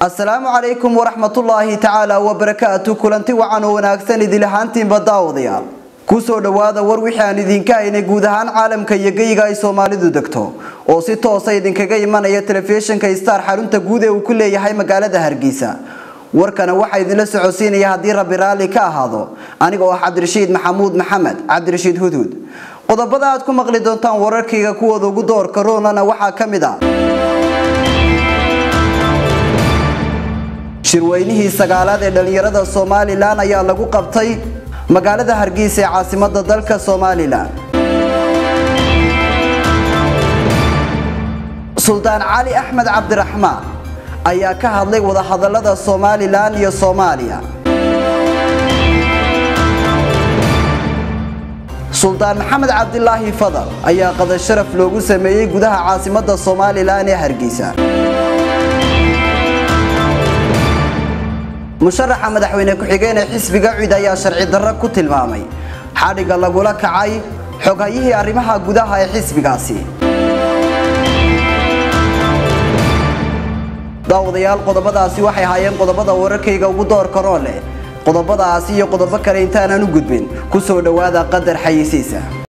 asalaamu calaykum waraxmatullaahi tacaala wabarakaatu kulanti wacan oo wanaagsan idil ahaantiinba daawadayaal kusoo dhowaada war wixii aan idinka haynay guud ahaan caalamka iyo geyiga ay soomaalidu degto oo si toosa idinkaga imanaya telefishinka star xarunta guud ee uu ku leeyahay magaalada hargeysa warkana waxaa idinla socodsiinaya haddii rabbi raalli ka ahaado aniga oo ah cabdirashiid maxamuud maxamed cabdirashiid hudhud qodobada aad ku maqli doontaan wararkayga kuwooda ugu doorka roonana waxaa ka mid ah shirweynihii sagaalaad ee dhallinyarada somalilan ayaa lagu qabtay magaalada hargeysa ee caasimada dalka somalilan suldaan cali axmed cabdiraxmaan ayaa ka hadlay wadahadalada somalilan iyo soomaaliya suldaan maxamed cabdilaahi fadal ayaa qadar sharaf loogu sameeyey gudaha caasimada somalilan ee hargeysa musharaxa madaxweyne ku-xigeen ee xisbiga cid ayaa sharci darro ku tilmaamay xadhigga lagula kacay xoghayihii arrimaha gudaha ee xisbigaasi daawadayaal qodobadaasi waxay ahaayeen qodobada wararkayga ugu doorka roo leh qodobadaasi iyo qodobo kale intaanan u gudbin kusoo dhowaada qadar xayisiisa